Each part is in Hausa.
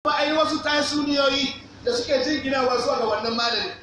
kuma ai wasu tasuniyoyi da suke jinginawa zuwa ga wannan malami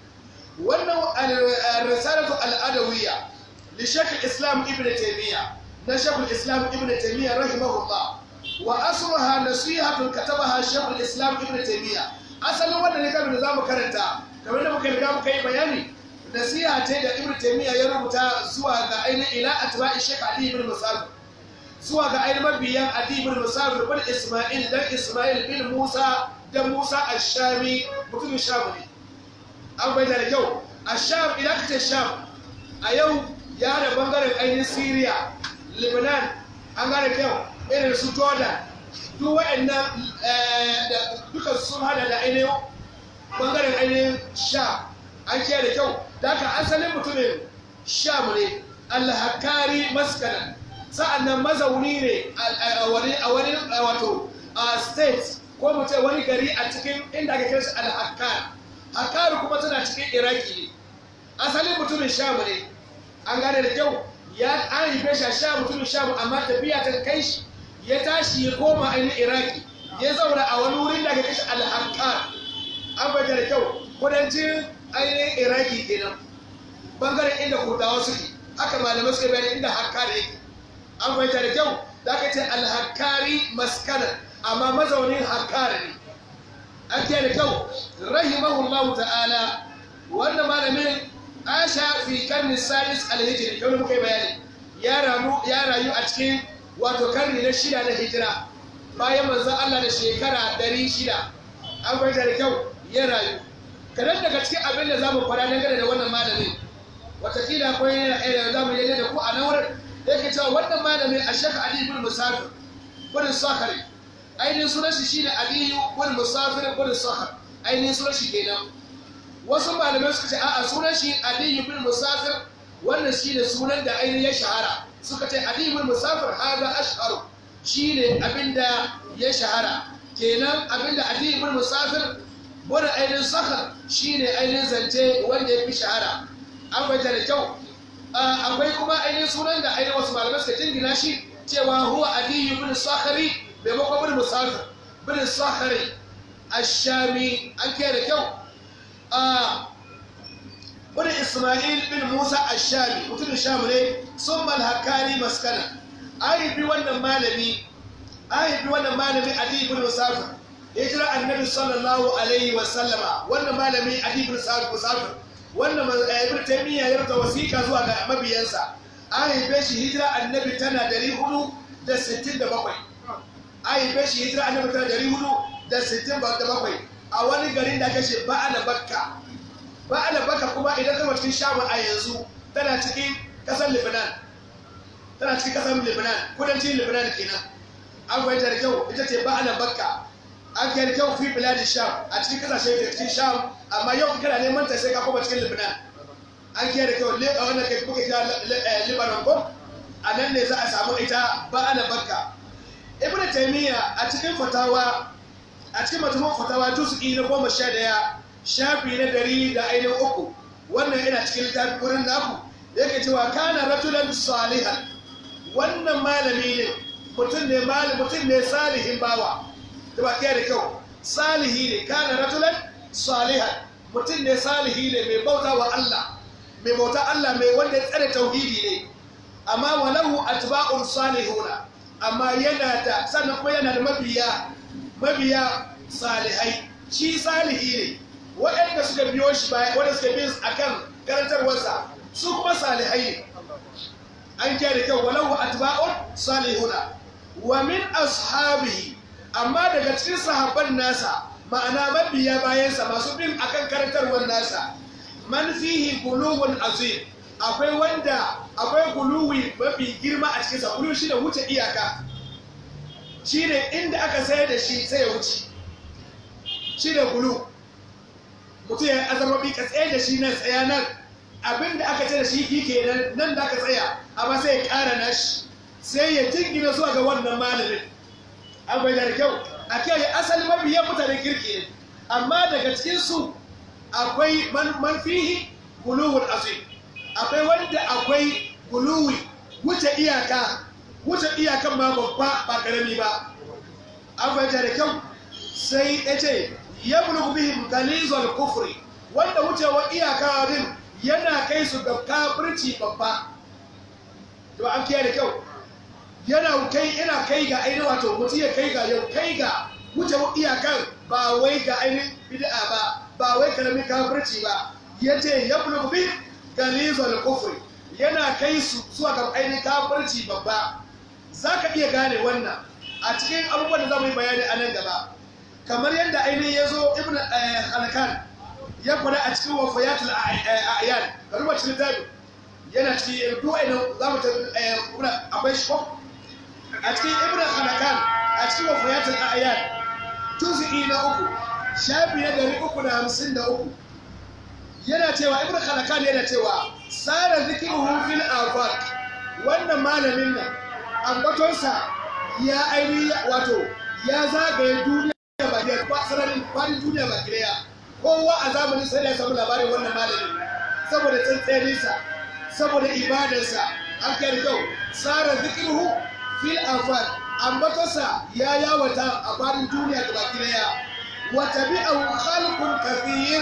wannan risalatu al'adawiyya li shekh islam ibn taymiya na shekh islam ibn taymiya rahimahullah wa asruha nasihatun katabaha shekh islam ibn taymiya asalin wannan ne da zamu karanta kamar da muka riga muka yi bayani nasiha ce da ibn taymiya ya rubuta zuwa ga ainihin ila atba'i shekh ali ibn musab zuwa ga ainihin mabiyan ali ibn musab bin isma'il dan isma'il bin musa da musa ash-shami mutumin sham ne an bai da kyau asham idan ka ce sham a yau ya da bangaren ainihin syria lebanon an gane kyau irin su jordan duk waɗannan duka sun hada da ainihin bangaren ainihin sham an kiyaye da kyau da haka asalin mutumin sham ne alhakari maskanan sa'annan mazauni ne a wani wato state ko mu ce wani gari a cikin inda ake kira shi alhakar hakar kuma tana cikin iraki ne asalin mutumin sham ne an gane da kyau ya an haife shi a sha mutumin sham amma tafiya ta kai shi ya tashi ya koma ainihin iraki ya zauna a wani wurin da ake kashe alhakar an bayyana da kyau kudancin ainihin iraki kenan bangaren inda kurdawa suke haka malamai suka bayani inda hakkari yake an fahimta da kyau da aka ce alhakkari maskanan amma mazaunin hakkari ne an kiyaye da kyau rahimahullahu ta'ala wannan malamin asha fi karni salis alhijri yau muka yi bayani ya rayu a cikin wato karni na shida na hijira bayan manzon Allah da shekara ɗari shida an fahimta da kyau ya rayu kadan daga cikin abin da za mu fara dangane da wannan malamin watakila akwai yana ɗaya da za mu yi da ku a nan wurin yake cewa wannan malamin a shaka ali ibn musafir ibn sakhari ainihin sunan shi shine aliyu ibn musafir ibn sakhar ainihin sunan shi kenan wasu malamai suka ce a'a sunan shi aliyu ibn musafir wannan shine sunan da ainihin ya shahara suka ce aliyu ibn musafir hada ashharu shine abinda ya shahara kenan abinda aliyu ibn musafir wani ainihin sakar shi ne ainihin zance wanda ya fi shahara an baita da kyau akwai kuma ainihin sunan da ainihin wasu malamai suka jingina shi cewa huwa aliyu bin sakari maimakon bin musafir bin sakari ashami an kiyaye da kyau wani ismail bin musa ashami mutumin shamu ne sun malhakari maskana an bi wannan malami an bi wannan malami aliyu bin musafir hijira annabi sallallahu alaihi wa sallama wannan malami adi ibn sa'id musafir wannan ibn taymiya ya rubuta wasiƙa zuwa ga mabiyansa an haife shi hijira annabi tana dari hudu da sittin da bakwai an haife shi hijira annabi tana dari hudu da sittin da bakwai a wani garin da aka ce ba'ala bakka ba'ala bakka kuma idan kama cikin shamu a yanzu tana cikin ƙasar lebanon tana cikin ƙasar lebanon kudancin lebanon kenan an fahimta da kyau ita ce ba'ala bakka an kai kyau fi biladi sham a cikin kasashe da cikin sham amma yau kana neman ta sai ka koma cikin lebanon an kai da kyau a wannan kai kuka kira libanon ko a nan ne za a samu ita ba ana bakka ibnu taymiya a cikin fatawa a cikin majmu'ul fatawa juz'i na goma sha daya shafi na dari da ainihin uku wannan yana cikin littafi wurin naku yake cewa kana rajulan salihan wannan malami ne mutum ne mutum ne salihin bawa da ba da kyau salihi ne kana rajulan salihan mutum ne salihi ne mai bauta wa Allah mai bauta Allah mai wanda ya tsare tauhidi ne amma walahu atba'un salihuna amma yana da sannan kuma yana da mabiya mabiya salihai shi salihi ne waɗanda suka biyo shi baya wanda suka bi akan karantarwarsa su kuma salihai ne an da kyau walahu atba'un salihuna wa min ashabihi amma daga cikin sahabban nasa ma'ana mabiya bayansa masu bin akan karantarwar nasa man fihi guluwun azim akwai wanda akwai guluwi mafi girma a cikinsa guluwi shi da wuce iyaka shi ne inda aka sayar da shi sai ya wuce shi da gulu mutum ya azamabi ka tsaye da shi nan tsaya nan abinda aka ce da shi ki kenan nan da aka tsaya amma sai ya ƙara nashi sai ya jingina zuwa ga wannan malamin an bai da kyau a kai asali mabiyan mutanen kirki ne amma daga cikinsu akwai manfihi guluwun azim akwai wanda akwai guluwi wuce iyaka wuce iyakan ma babba ba karami ba an bai da kyau sai ya ce ya bulugu bihim galizal kufri wanda wucewa iyaka din yana kai su ga kafirci babba to an kiyaye da kyau yana kai yana kai ga ainihin wato mutum ya kai ga yau kai ga wucewa iyakan ba wai ga ainihin bid'a ba ba wai karamin kafirci ba yace ya bulugu bihim galizal kufri yana kai su zuwa ga ainihin kafirci babba zaka iya gane wannan a cikin abubuwan da za mu yi bayani a nan gaba kamar yadda ainihin ya zo ibn halakan ya faɗa a cikin wafayatul a'yan ga ruwa cikin zabi yana cikin duk ainihin za mu ta akwai shi a cikin ibn halakan a cikin wafayatul a'yan tuzi'i na uku shafi na dari uku da hamsin da uku yana cewa ibn halakan yana cewa sara zikiruhu fil afaq wannan malamin nan ambatonsa ya ainihi wato ya zagaye duniya ba da sararin faɗin duniya ba kiraya kowa a zamanin sai da ya samu labarin wannan malamin saboda tsantsaninsa saboda ibadarsa an kai da kyau tsara zikiruhu fil afar ambatonsa ya yawata a faɗin duniya da baki daya wa tabi'ahu khalqun kathir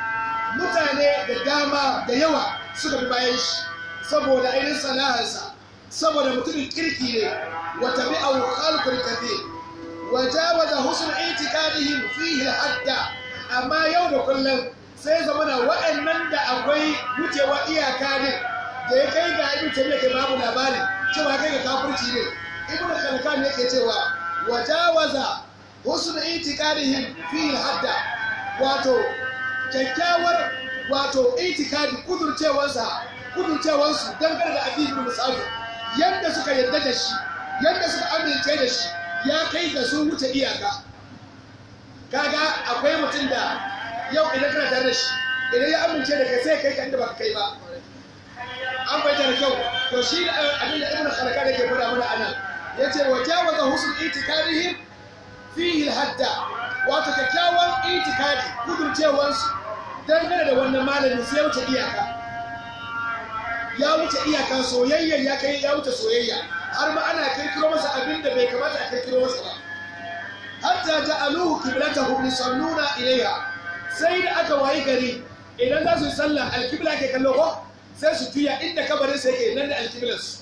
mutane da dama da yawa suka bi bayan shi saboda ainihin sana'arsa saboda mutumin kirki ne wa tabi'ahu khalqun kathir wa jawaza husn i'tiqadihim fihi hadda amma yau da kullum sai zamana wa'annan da akwai wucewa iyaka ne da ya kai ga ibn tabi'a ke babu labarin cewa kai ga kafirci ne ibn khalkan yake cewa wa jawaza husn i'tiqadihim fihi hadda wato kyakkyawar wato itikadi kudurcewarsa kudurcewarsu dangane da addinin musafi yadda suka yarda da shi yadda suka amince da shi ya kai ga sun wuce iyaka kaga akwai mutum da yau idan kana tare da shi idan ya amince da kai sai kai ka inda baka kai ba an bai da kyau to shi da abin da ibnu khalaka da ke fara mana anan yace wa jawaza husn itikadihim fihi hadda wato kyakkyawan itikadi kudurcewarsu dangane da wannan malamin sai ya wuce iyaka ya wuce iyaka soyayya ya kai ya wuce soyayya har ma ana kirkiro masa abin da bai kamata a kirkiro masa ba hatta ja'aluhu qiblatahu yusalluna ilayha sai da aka wayi gari idan za su yi sallah alkibla ke kallo ko sai su tuya inda kabarin sai ke nan da alkiblas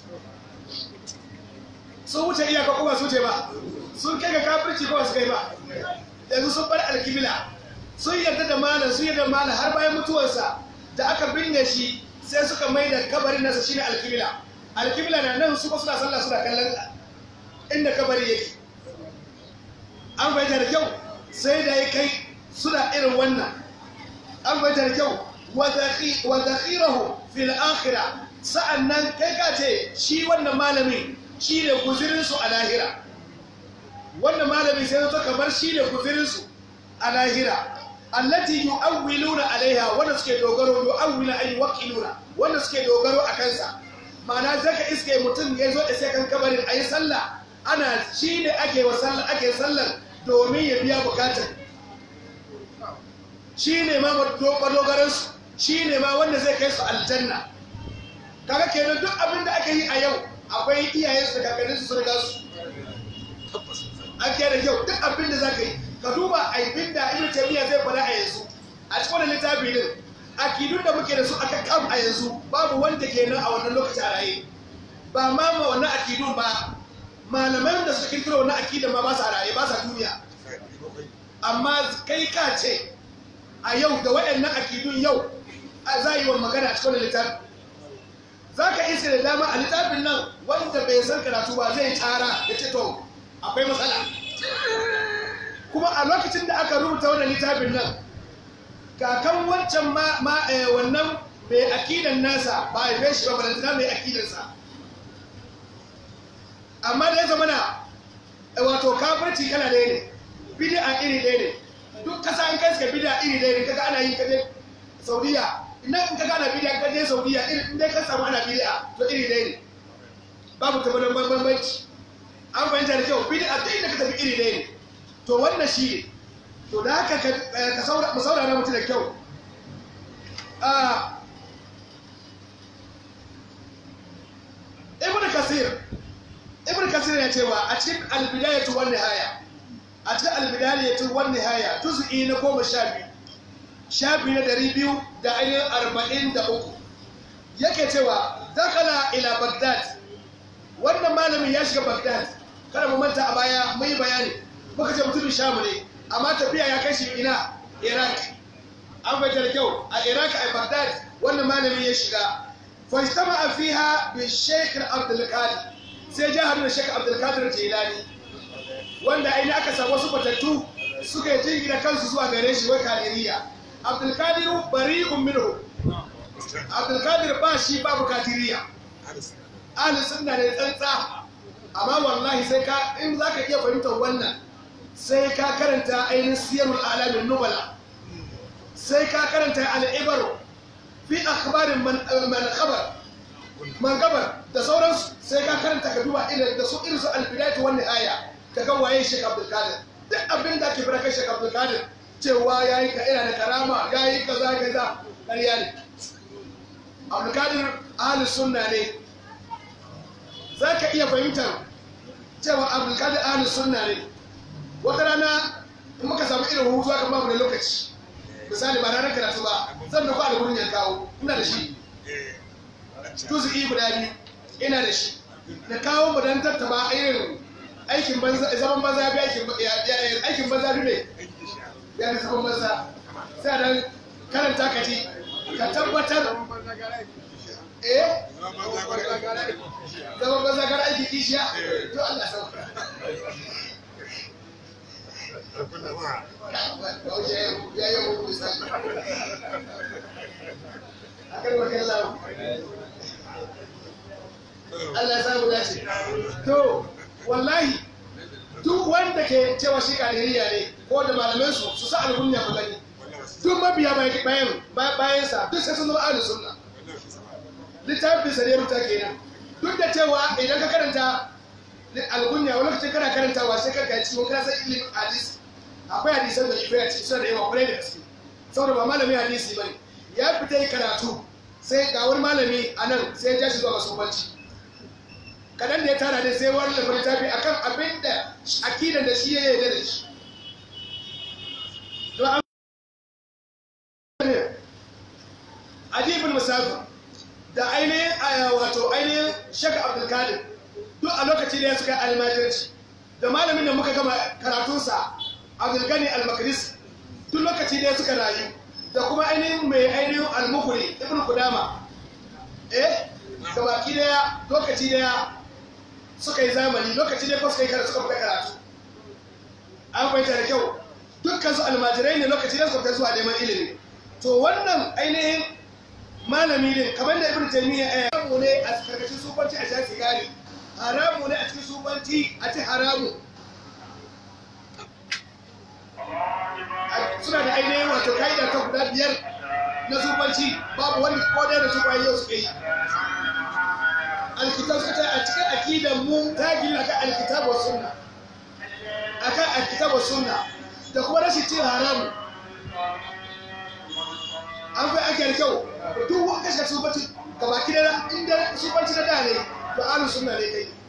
sun wuce iyaka ko ba su wuce ba sun kai ga kafirci ko ba su kai ba yanzu sun bar alkibla sun yarda da malam sun yarda malam har bayan mutuwarsa da aka binne shi sai suka mai da kabarin nasa shine alkibla alkibla na nan su suna sallah suna kallon inda kabari yake an fahimta da kyau sai da ya kai suna irin wannan an fahimta da kyau wa zakhirahu fil akhirah sa'annan kai ka ce shi wannan malami shi ne guzirin su a lahira wannan malami sai zo kamar shi ne guzirin su a lahira allati yu'awwiluna alaiha wanda suke dogaro yu'awwila ay waqiluna wanda suke dogaro a kansa ma'ana zaka iske mutum ya zo da sai kan kabarin ayi sallah ana shi ne ake wa sallah ake sallar domin ya biya bukatar shi ne ma dogaran su shi ne ma wanda zai kai su aljanna kaga kenan duk abin da aka yi a yau akwai iyayen su kakannin su sun riga su an da kyau duk abin da zaka yi ka duba aibin da ibn taymiya zai faɗa a yanzu a cikin wannan littafi din akidun da muke da su aka kam a yanzu babu wanda ke nan a wannan lokaci a raye ba ma ma wannan akidun ba malaman da suka kirkiro wannan akidan ma ba sa raye ba sa duniya amma kai ka ce a yau da waɗannan akidun yau za yi wa magana a cikin wannan littafi za ka iska da dama a littafin nan wanda bai san karatu ba zai tara ya ce to akwai matsala kuma a lokacin da aka rubuta wannan littafin nan kakan wancan ma wannan mai akidan nasa ba a yi shi ba balantana mai akidansa amma da ya zama na wato kafirci kala ɗaya ne bid'a iri ɗaya ne duk kasa an kai suka bid'a iri ɗaya ne kaga ana yin kaje saudiya ina in kaga ana bid'a kaje saudiya iri in dai ka samu ana bid'a to iri ɗaya ne babu tabbatar bambanci an fahimta da kyau bid'a duk inda ka tafi iri ɗaya ne to wannan shi ne to da haka ka saurara mutu da kyau ibn kasir ibn kasir ya cewa a cikin albidayatu wan nihaya a cikin albidaliyatu wan nihaya juz'i na goma sha biyu shafi na ɗari biyu da ainihin arba'in da uku yake cewa dakala ila bagdad wannan malamin ya shiga bagdad kada mu manta a baya mai bayani muka ce mutumin shamu ne amma tafiya ya kai shi ina iraq an bai da kyau a iraq a bagdad wannan malamin ya shiga fajtama a fiha bi sheikh abdul qadir sai ja hadu da sheikh abdul qadir jilani wanda aini aka samu wasu batattu suka yi jingina kansu zuwa gare shi wai kadiriya abdul qadir bari'un minhu abdul qadir ba shi babu kadiriya ahli sunna ne tsantsa amma wallahi sai ka in zaka iya fahimtar wannan sai ka karanta ainihin siyarul alamin nubala sai ka karanta al'ibaru fi akhbarin man khabar man gabar da sauransu sai ka karanta ka duba irin da su irin su albidayatu wani aya ka ga waye Sheikh Abdul Qadir duk abin da ake fara kai Sheikh Abdul Qadir cewa yayi ka ina da karama yayi kaza kaza ƙarya ne Abdul Qadir ahli sunna ne zaka iya fahimtar cewa Abdul Qadir ahli sunna ne wata rana in muka samu irin hutu aka bamu da lokaci misali ba ranar karatu ba zan da kwa da gurin ya kawo ina da shi tuzu'i guda biyu ina da shi na kawo mu dan tattaba irin aikin banza zaman banza bi aikin aikin banza bi ne ya da zaman banza sai dan karanta ka ji ka tabbatar eh zaman banza gar aiki kishiya to Allah sauka ya yi hukun sani akan wakan lau Allah samu dace to wallahi duk wanda ke cewa shi kadiriya ne ko da malaman su su sa alhunya ku gani duk mabiya bayan bayan sa duk sai sun zama ahlus sunna littafin sa ne rubuta kenan duk da cewa idan ka karanta alhunya wani lokacin kana karantawa sai ka gaci wani kana san ilimin hadisi akwai hadisan da ibai a cikin suna da yawa kwarai da gaske saboda ba malami hadisi bane ya fita yi karatu sai ga wani malami a nan sai ya ja shi zuwa ga sobanci kadan da ya tara ne sai wani labarin tafi akan abin da akidan da shi ya yarda da shi to an adibul musafir da ainihin wato ainihin shaka abdulkadir duk a lokaci da ya suka almajirci da malamin da muka gama karatunsa abdulgani al-makris duk lokaci da ya suka rayu da kuma ainihin mai ainihin al-mukuri ibn kudama eh da baki daya lokaci daya suka yi zamani lokaci daya ko suka yi karatu suka fita karatu an fahimta da kyau dukkan su almajirai ne lokaci da suka fita zuwa neman ilimi to wannan ainihin malami ne kamar da ibn taymiya ya haramu ne a karkashin sufanci a sha sigari haramu ne a cikin sufanci a ci haramu suna da ainihin wato ka'ida ta guda biyar na sufanci babu wani kodai da su kwaye yau suka yi alkitab suka a cikin akidan mu ta gina akan alkitab wa sunna akan alkitab wa sunna da kuma rashin cin haramu an fi ake da kyau duk wani kashe sufanci gaba ki da inda sufanci na da ne to alu sunna ne kai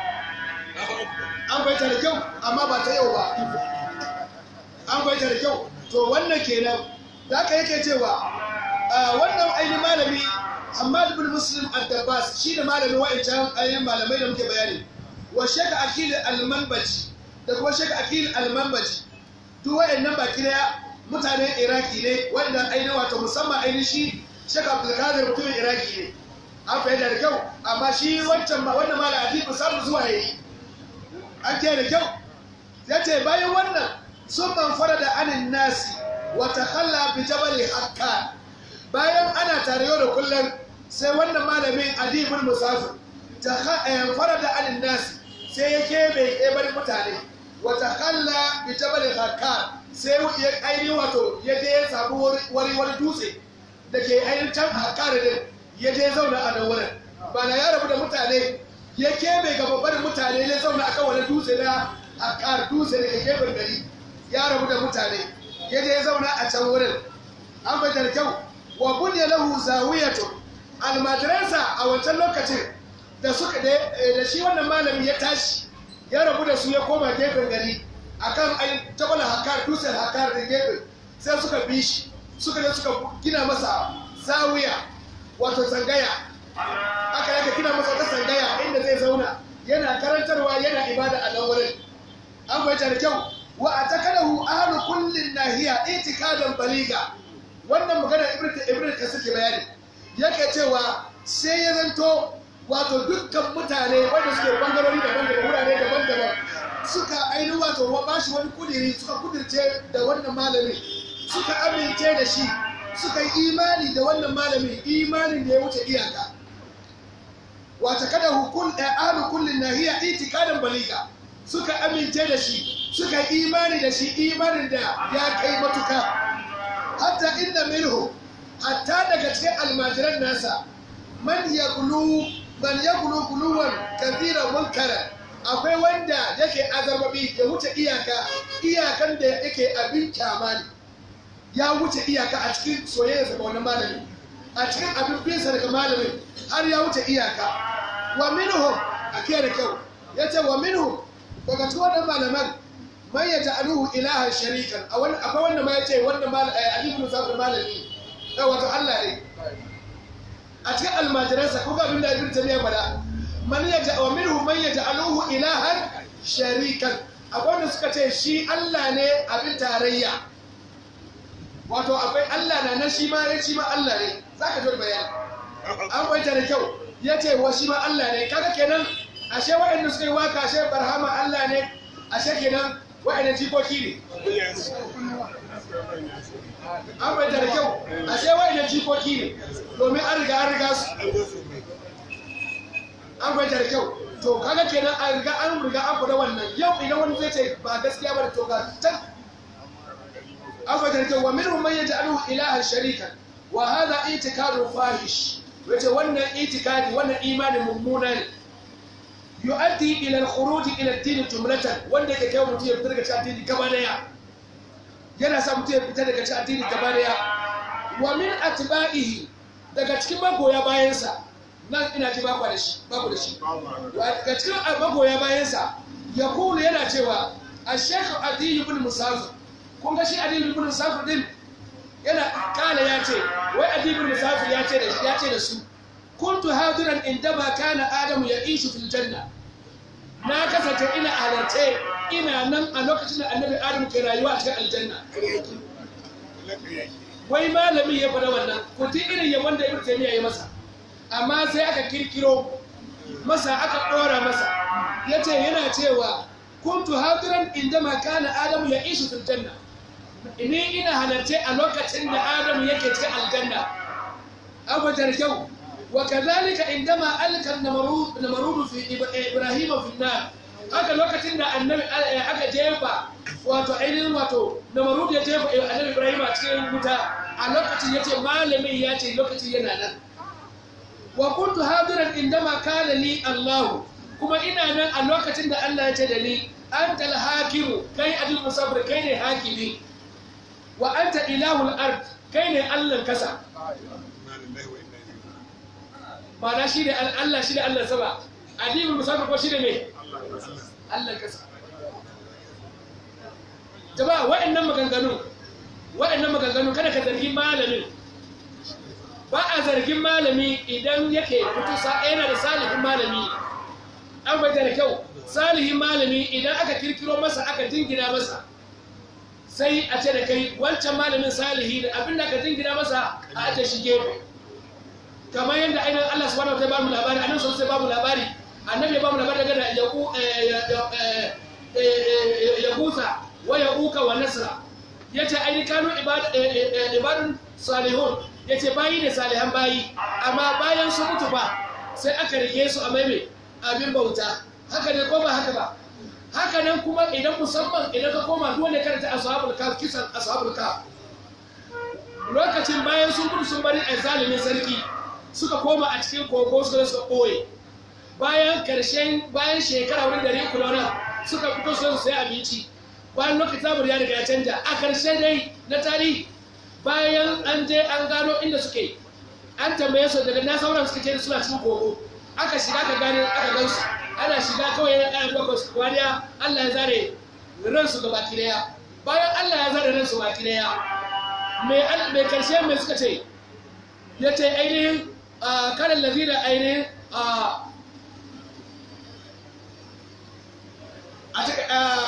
an fahimta da kyau amma ba ta yau ba an fahimta da kyau to wannan kenan da aka yake cewa wannan ainihin malami Hamad bin Muslim al-Dabbas shi da malami wa'ancan ainihin malamai da muke bayani wa Sheikh Akil al-Manbaji da kuma Sheikh Akil al-Manbaji duk wa'annan baki daya mutanen Iraki ne wanda ainihin wato musamman ainihin shi Sheikh Abdul Qadir mutumin Iraki ne an fahimta da kyau amma shi wancan wannan malam Adib samu zuwa yayi an da kyau ya ce bayan wannan sun manfara da anin nasi wata kalla bi jabali hakka bayan ana tare yau da kullum sai wannan malamin adibul musafir ta fara da anin nasi sai ya kebe kebar mutane wata kalla bi jabali hakka sai ya ainihin wato ya je ya samu wani wani dutse da ke ainihin can hakka da din ya je zauna a nan wurin ba na ya rabu da mutane ya kebe ga babbar mutane ya zauna akan wani dutse na hakka dutse da ke gefen gari ya rabu da mutane ya je ya zauna a can wurin an bai da kyau wa bunya lahu zawiyatu almajiransa a wancan lokacin da suka da shi wannan malami ya tashi ya rabu da su ya koma gefen gari akan ai jabal hakar dutsen hakar da gefe sai suka bi shi suka je suka gina masa zawiya wato tsangaya aka yaka gina masa wata tsangaya inda zai zauna yana karantarwa yana ibada a nan wurin an fahimta da kyau wa a takadahu ahlu kullin nahiya itikadan baliga wannan magana ibnu ibnu kasir ke bayani yake cewa sai ya zanto wato dukkan mutane wanda suke bangarori daban-daban wurare daban-daban suka ainihin wato wa bashi wani kudiri suka kudirce da wannan malami suka amince da shi suka yi imani da wannan malami imanin da ya wuce iyaka wata kada hukun ahlu kullin nahiya itikadan baliga suka amince da shi suka yi imani da shi imanin da ya kai matuka hatta inda minhu hatta daga cikin almajiran nasa man yaqulu man yaqulu quluwan kathiran munkara akwai wanda yake azarbabi ya wuce iyaka iyakan da yake abin kyamani ya wuce iyaka a cikin soyayya ga wani malami a cikin abin binsa daga malamin har ya wuce iyaka wa minhum a da kyau yace wa minhum daga cikin wannan malaman man ya ja'aluhu ilahan sharikan a wani akwai wanda ma yace wannan mal Ali ibn Sa'd malami eh wato Allah ne a cikin almajiransa ko ga abin da Ibn Taymiyyah bada man ya ja'a wa minhum man ya ja'aluhu ilahan sharikan akwai wanda suka ce shi Allah ne abin tarayya wato akwai Allah na nan shi ma ya shi ma Allah ne zaka ji bayani an bayyana da kyau yace wa shi ma Allah ne kaga kenan ashe waɗanda suka yi waka ashe barhama Allah ne ashe kenan waɗanda jikoki ne an bai da kyau ashe waɗanda jikoki ne domin an riga an riga su an bai da kyau to kaga kenan an riga an riga an faɗa wannan yau idan wani zai ce ba gaskiya ba da to ga can an bai da kyau wa minhum man yaj'aluhu ilahan sharikan wa hadha itikadu fahish wace wannan itikadi wannan imanin mummuna ne yu'addi ila al-khuruj ila ad-din jumlatan wanda yake kai mutum ya fita daga cikin addini gaba daya yana sa mutum ya fita daga cikin addini gaba daya wa min atba'ihi daga cikin magoya bayansa nan ina ji baku da shi baku da shi daga cikin magoya bayansa ya kulu yana cewa ash-shaykh adi ibn musafir kun ga shi adi ibn musafir din yana kala ya ce wai adi ibn musafir ya ce da ya ce da su kuntu hadiran indama kana adamu ya ishu fil janna na kasance ina halarce ina nan a lokacin da annabi adamu ke rayuwa a cikin aljanna wai malami ya faɗa wannan ku ti irin yabon da ibnu taymiya ya masa amma sai aka kirkiro masa aka ɗora masa yace yana cewa kuntu hadiran indama kana adamu ya ishu fil janna ni ina halarce a lokacin da adamu yake cikin aljanna abu da kyau وكذلك عندما ألقى النمرود نمرود في إبراهيم في النار haka lokacin da annabi aka jefa wato ainihin wato namarud ya jefa annabi ibrahim a cikin wuta a lokacin ya ce malamin ya ce lokacin yana nan wa kuntu hadiran indama kana li allah kuma ina nan a lokacin da allah ya ce da ni anta al-hakimu kai adil musabir kai ne hakimi wa anta ilahul ard kai ne allah kasa ma'ana shi ne Allah shi ne Allah sama adibul musafir ko shi ne me Allah kasa jama'a waɗannan maganganu waɗannan maganganu kada ka zargi malamin ba a zargin malami idan yake fito sa yana da salihin malami an bai da kyau salihin malami idan aka kirkiro masa aka jingina masa sai a ce da kai wancan malamin salihi da abin da aka jingina masa a ajiye shi gefe kamar yadda ainihin Allah subhanahu wa ta'ala ba mu labari annabi sallallahu alaihi ba mu labari annabi ya ba mu labari daga da ya gusa wa ya uka wa nasra yace ainihin kanu ibadun salihun yace bayi ne salihan bayi amma bayan su mutu ba sai aka rike su a maime abin bauta haka ne ko ba haka ba haka nan kuma idan musamman idan ka koma duk wanda karanta ashabul kaf kisan ashabul kaf lokacin bayan sun gudu sun bari a zalimin sarki suka koma a cikin kogo suka suka ɓoye bayan karshen bayan shekara wani dare kulona suka fito su sai abinci bayan lokacin zamur ya riga ya canja a karshe dai na tarihi bayan an je an gano inda suke an tambaye su daga na sauran suka ce suna cikin kogo aka shiga ka gane aka gansu ana shiga kawai yana ɗaya bakwai wariya Allah ya zare ransu ga baki daya bayan Allah ya zara ransu baki daya mai al- mai karshe mai suka ce ya ce ainihin a kanan lazina ainihin a a cikin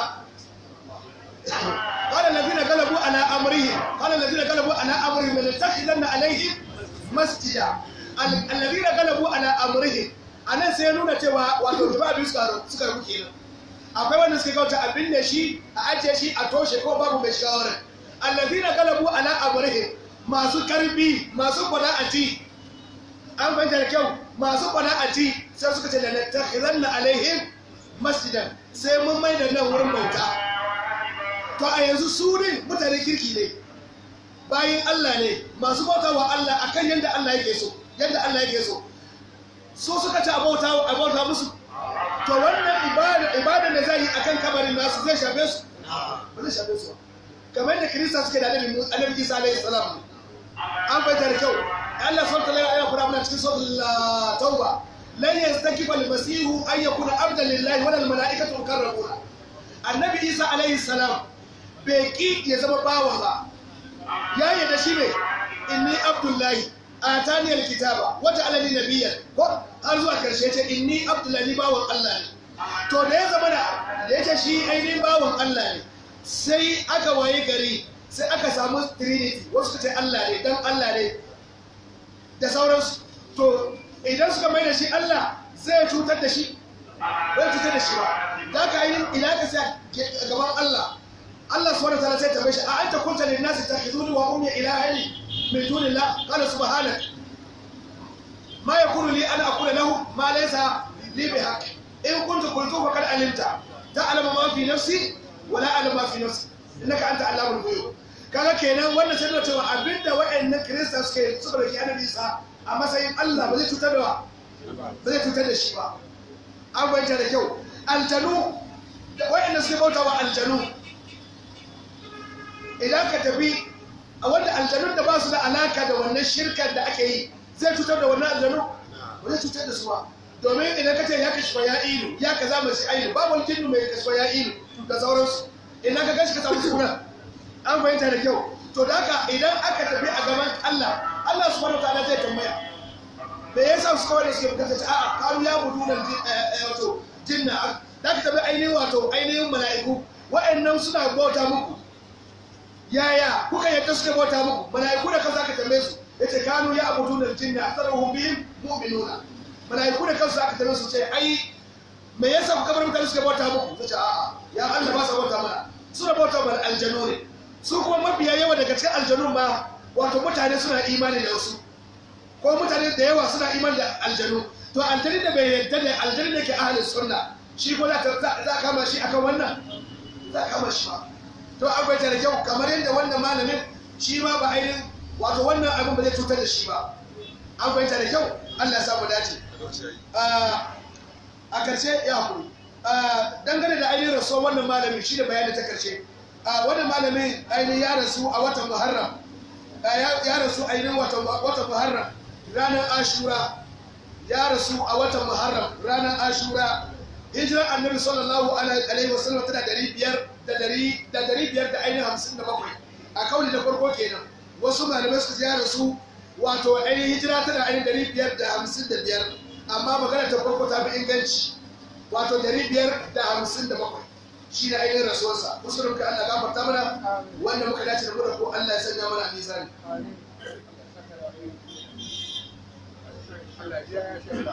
قال الذين غلبوا على امرهم قال الذين غلبوا على امرهم لنتخذن عليهم مسجدا ال- الذين غلبوا على امرهم anan sai ya nuna cewa wato jama'a biyu suka suka rubu kenan akwai wanda suka kauta abin da shi a ajiye shi a toshe ko babu mai shiga wurin allazina galabu ala amrihim masu karbi masu kwada a ci an fahimta da kyau masu kwada a ci sai suka ce da natakhiranna alaihim masjidan sai mun mai da nan wurin bauta to a yanzu su ne mutane kirki ne bayan Allah ne masu bauta wa Allah akan yadda Allah yake so yadda Allah yake so su suka ci a bauta a bauta musu to wannan ibada ibada da zai yi akan kabarin nasu zai shafe su ba zai shafe su ba kamar yadda kirista suke da annabi Musa annabi Isa alaihi salam an fahimta da kyau Allah subhanahu wa ta'ala ya fara mana cikin suratul tauba lan yastakifa al-masihu an yakuna abdan lillahi wa al malaikatu mukarrabuna annabi Isa alaihi salam bai ki ya zama bawa ba ya yarda shi ne inni abdullahi atani alkitaba wata alani nabiyyan ko har zuwa karshe ce inni abdullahi bawan Allah ne to da ya zama da da yake shi ainihin bawan Allah ne sai aka waye gari sai aka samu trinity wasu ce Allah ne dan Allah ne da sauransu to idan suka mai da shi Allah zai cutar da shi bai cutar da shi ba da ka ainihin ina ka sai gaban Allah Allah subhanahu wa ta'ala sai ta bashi a anta kunta lin nasi takhizuni wa ummi ilahani min dunillah qala subhanak ma yakunu li an aqula lahu ma laysa li bihaq in kuntu qultu faqad alimta ta'lamu ma fi nafsi wa la a'lamu ma fi nafsi innaka anta allamul ghuyub kaga kenan wannan sai da cewa abinda wayannan kirista suke suka rike annabi Isa a matsayin Allah ba zai cutar da ba zai cutar da shi ba an bayyana da kyau aljanu wayanda suke bautawa aljanu idan ka tafi a wanda aljanun da ba su da alaka da wannan shirkar da ake yi zai cutar da wannan aljanu ba zai cutar da su ba domin idan ka ce ya kashi ya ilu ya ka zama shi ainu babu wani jinnu mai kashi ya ilu da sauransu idan ka gashi ka samu suna an fahimta da kyau to da haka idan aka tafi a gaban Allah Allah subhanahu wa ta'ala zai tambaya me yasa su kawai da suke bukatar ta a'a karu ya budu nan wato jinna da ka tafi ainihin wato ainihin mala'iku wa'annan suna bauta muku yaya kuka yadda suka bauta muku mala'iku da kansu aka tambaye su yace kanu ya abudu da jinna aktharuhum bihim mu'minuna mala'iku da kansu aka tambaye su ce ai me yasa kuka bar mutane suka bauta muku tace a'a ya Allah ba sa bauta mana suna bauta mana aljanu ne su kuma mafiya yawa daga cikin aljanun ma wato mutane suna imani da wasu ko mutane da yawa suna imani da aljanu to aljani da bai yadda da aljani da ke ahalin sunna shi ko za za kama shi akan wannan za kama shi ba to akwai da kyau kamar yadda wannan malamin shi ma ba ainihin wato wannan abin ba zai cutar da shi ba an fahimta da kyau Allah ya samu dace a karshe ya hakuri dangane da ainihin rasuwar wannan malamin shi da bayani ta karshe wannan malamin ainihin ya rasu a watan muharram ya rasu ainihin watan muharram ranar ashura ya rasu a watan muharram ranar ashura hijirar annabi sallallahu alaihi wasallam tana dari biyar da dari da dari biyar da ainihin hamsin da bakwai a kauli da farko kenan wasu malamai suka ya rasu wato ainihin hijira tana ainihin dari biyar da hamsin da biyar amma magana ta farko ta fi inganci wato dari biyar da hamsin da bakwai shi ne ainihin rasuwarsa musulun ka Allah gafarta mana wanda muka dace da mu da ko Allah ya sanya mana a mizani